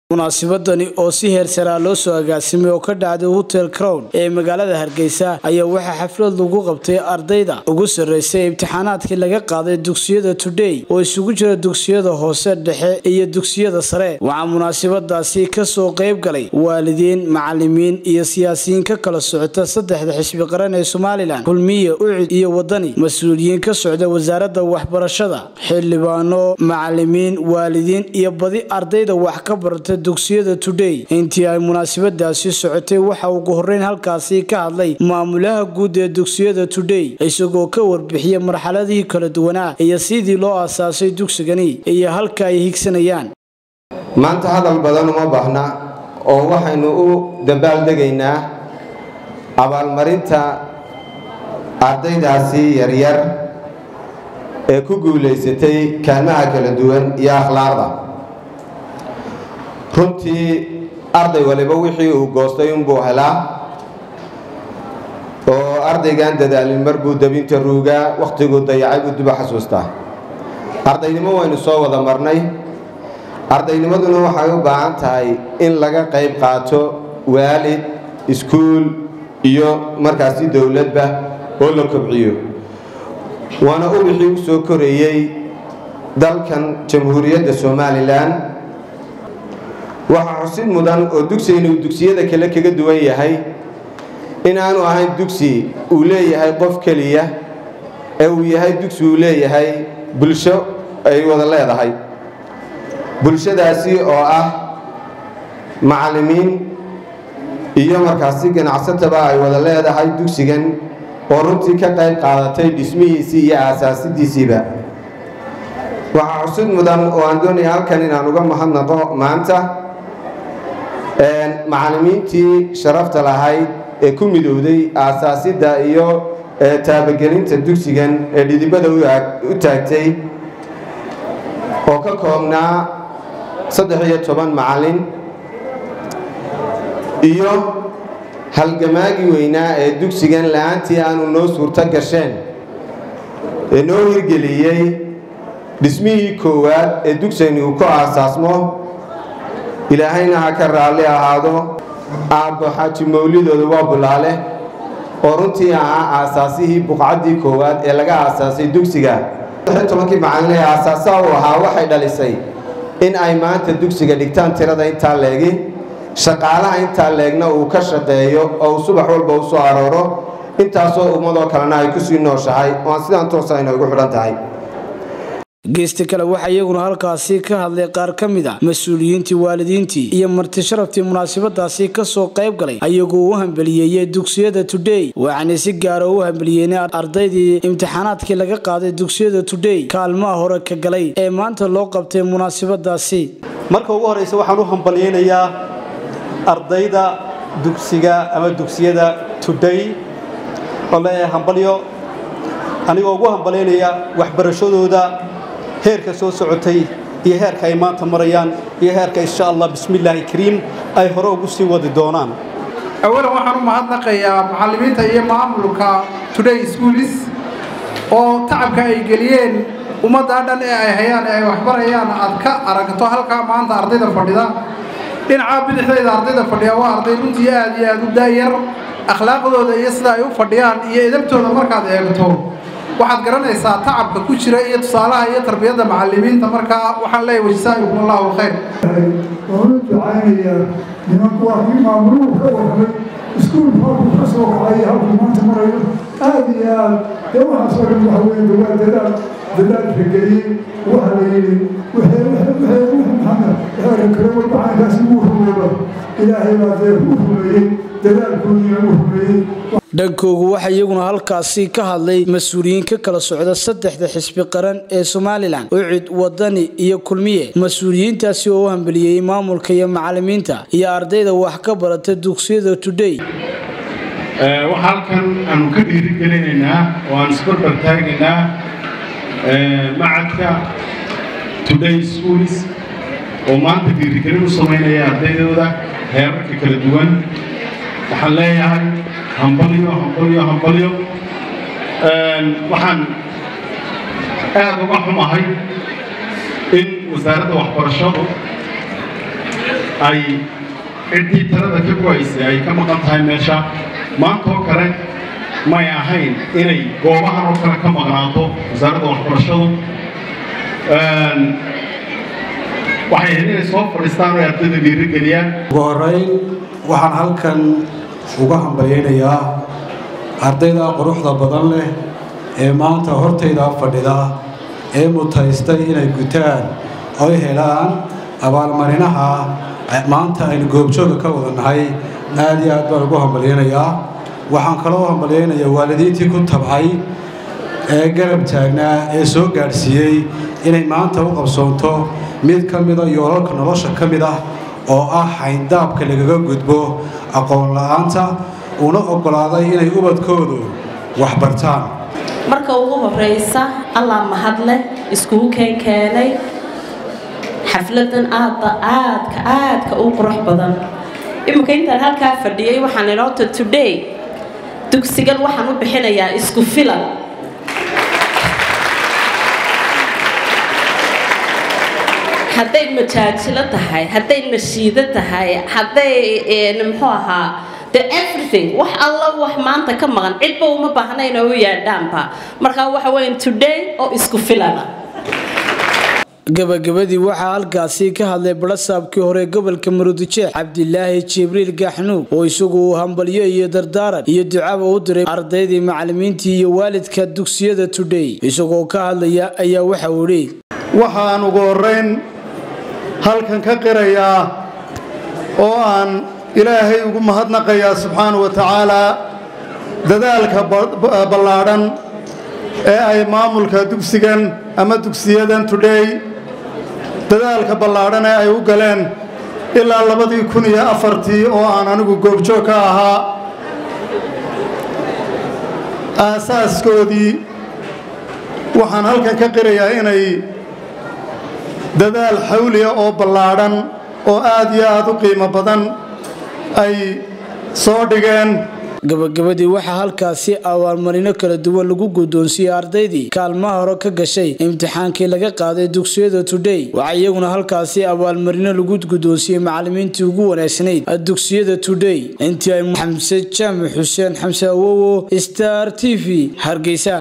munaasabadani oo si heersaraa loo soo agaasimay oo ka dhacday hotel crown ee magaalada hargeysa ayaa waxaa xaflad lagu qabtay ardayda ugu sarreysay imtixaanaadkii laga qaaday dugsiyada today oo isugu jira dugsiyada hoose dhexe iyo dugsiyada sare waxaa munaasabadaasi kasoo qayb galay waalidiin macalimiin iyo siyaasiyiin ka kala socota saddexda xisbi qaran ee somalilan kulmiye ucid iyo wadani mas-uuliyiin ka socda wasaaradda waxbarashada xildhibaano macalimiin waalidiin iyo badi ardayda wax ka barata dugsiyada today intii ay munaasabadaasi socotay waxa ugu horeyn halkaasi ka hadlay maamulaha guud ee dugsiyada today isagoo ka warbixiyay marxaladihii kala duwanaa iyo sidii loo aasaasay dugsigani iyo halka ay higsanayaan maanta hadal badan uma baahna oo waxaynu u dabaaldegaynaa abaalmarinta ardaydaasi yaryar ee ku guulaysatay kaalmaha kala duwan iyo akhlaaqda runtii arday waliba wixii uu goostay unbuu helaa oo ardaygan dadaalin mar buu dabinta ruugaa wakhtiguu dayacay buu duba xasuustaa ardaynimo waynu soo wada marnay ardaynimaduna waxay u baahan tahay in laga qayb qaato waalid iskuul iyo markaasi dowladba oo la kobciyo waana ubixii u soo koreeyey dalkan jamhuuriyadda somalilan waxaa xusid mudan oo dugsigani uu dugsiyada kale kaga duwan yahay inaanu ahayn dugsi uu leeyahay qof keliya ee uu yahay dugsi uu leeyahay bulsho ay wada leedahay bulshadaasi oo ah macallimiin iyo markaasi ganacsataba ay wada leedahay dugsigan oo runtii ka qayb qaadatay dhismihiisii iyo aasaasidiisiiba waxaa xusid mudan oo aan doonaya halkan inaan uga mahadnaqo maanta macallimiintii sharafta lahayd ee ku midowday aasaasidda iyo taabagelinta dugsigan ee dhidibada u taagtay oo ka koobnaa saddex iyo toban macallin iyo halgamaagii weynaa ee dugsigan la-aantii aanu noo suurto gasheen ee noo hirgeliyey dhismihii koowaad ee dugsigani uu ku aasaasmo ilaahayna ha ka raalli ahaado aabbo xaaji mawlidooda waa bulaale oo runtii ahaa aasaasihii buqcaddii koowaad ee laga aasaasay dugsiga tobankii macallin ee aasaasaha uu ahaa waxay dhalisay in ay maanta dugsiga dhigtaan tirada intaa leegi shaqaalaha intaa leegna uu ka shaqeeyo oo uu subax walba u soo arooro intaasoo ummadoo kalena ay kusii nooshahay oo aan sidaan toosa ayna ugu xidhan tahay geesta kale waxaa iyaguna halkaasi ka hadlay qaar ka mid a mas-uuliyiintii waalidiintii iyo marti sharaftii munaasabadaasi kasoo qayb galay ayagoo u hambeliyeeyey dugsiyada today waxaana si gaara u hambeliyeynay ardaydii imtixaanaadkii laga qaaday dugsiyada today kaalmaha hore ka galay ee maanta loo qabtay munaasabadaasi marka ugu horeysa waxaan u hambalyeynayaa ardayda dugsiga ama dugsiyada today oo leeyahay hambalyo anigoo ugu hambalyaynaya waxbarashadooda heerka soo socotay iyo heerka ay maanta marayaan iyo heerka insha allah bismillaahi kariim ay hore ugu sii wadi doonaan awalan waxaan u mahadnaqayaa macallimiinta iyo maamulka today schoolis oo tacabka ay geliyeen ummaddaa dhan ee ay hayaan ee ay waxbarayaan aad ka aragto halkaa maanta ardayda fadhida dhinaca bidixdayda ardayda fadhiya waa arday runtii aad iyo aad u daayar akhlaaqdooda iyo sida ay u fadhiyaan iyo edabtooda markaad eegto waxaad garanaysaa tacabka ku jira iyo tusaalaha iyo tarbiyadda macallimiinta markaa waxaan leeyahay wajsaa'ikum allahu khayr waan u ducaynayaa nimanku waa kii maamuluhu ka warramay iskuulku halkuu ka soo kacay halkuu maanta marayo aad iyo aad dee waxaasoo dhan waxa weeye dawaa dadaal dadaalka geliyey waxa la yidhi maxamed waxaa kale walbacaankaasi wuu rumeeba ilaahay baa dee u rumeeyey dadaalkoodiina u rumeeyey dhankoogu waxaa iyaguna halkaasi ka hadlay mas-uuliyiin ka kala socda saddexda xisbi qaran ee somalilan ucid wadani iyo kulmiye mas-uuliyiintaasi oo u hambeliyey maamulka iyo macalimiinta iyo ardayda wax ka barata dugsiyada today waxaa halkan aanu ka dhiirigelinaynaa oo aan isbarbar taagaynaa macadka today schools oo maanta dhiirigelin u samaynaya ardaydooda heerarka kala duwan waxaan leeyahay hambalyo hambalyo hambalyo waxaan aada uga xumahay in wasaaradda waxbarashadu ay ciddii talada ka go-aysay ay ka maqan tahay meesha maanta oo kale may ahayn inay goobahan oo kale ka maqnaato wasaaradda waxbarashadu waxay ahayd inay soo fadhiistaan oo ardayda dhiirigeliyaan ugu horeyn waxaan halkan uga hambalyaynayaa ardayda quruxda badan leh ee maanta hortayda fadhida ee mutaystay inay gutaan oy helaan abaalmarinaha maanta aynu goobjooga ka wada nahay aad iyo aad baan ugu hambalyaynayaa waxaan kaloo hambalyaynayaa waalidiintii ku tabcay ee garab taagnaa ee soo gaadhsiiyey inay maanta u qabsoonto mid ka mida yoolalka nolosha ka mid ah oo ah xayndaabka lagaga gudbo aqoon la-aanta una oggolaaday inay ubadkoodu waxbartaan marka ugu horeysa allah mahadleh iskugu keenkeenay xafladan aada aadka aadka u qurux badan iminka intaan halkaa fadhiyey waxaan inoota today dugsigan waxaan u bixinayaa isku filan hadday majaajilo tahay hadday nashiido tahay hadday muxuu ahaa the everything wax alla wax maanta ka maqan cidba uma baahnayn oo u yaadhaanba markaa waxa weya today oo isku filana gabagabadii waxaa halkaasi ka hadlay barasaabkii hore gobolka maruudijeex cabdilaahi jibriil gaxnuug oo isagu uu hambalyo iyo dardaaran iyo ducaba u diray ardaydii macalimiintii iyo waalidka dugsiyada today isagoo ka hadlaya ayaa waxa uu idhi waxaan ugu horeyn halkan ka qirayaa oo aan ilaahay ugu mahadnaqayaa subxaana wa tacaalaa dadaalka ballaadhan ee ay maamulka dugsigan ama dugsiyadan today dadaalka ballaadhan ee ay u galeen ilaa labadii kun iyo afartii oo aan anigu goobjoog ka ahaa aasaaskoodii waxaan halkan ka qirayaa inay dadaal xawliya oo ballaadhan oo aad iyo aad u qiimo badan ay soo dhigeen gabagabadii waxaa halkaasi abaalmarino kala duwan lagu guddoonsiiyey ardaydii kaalmaha hore ka gashay imtixaankii laga qaaday dugsiyada today waxaa iyaguna halkaasi abaalmarino lagu guddoonsiiyey macalimiintii ugu wanaagsanayd dugsiyada today intii ay xamse jaamac xuseen xamse awowo star t v hargeysa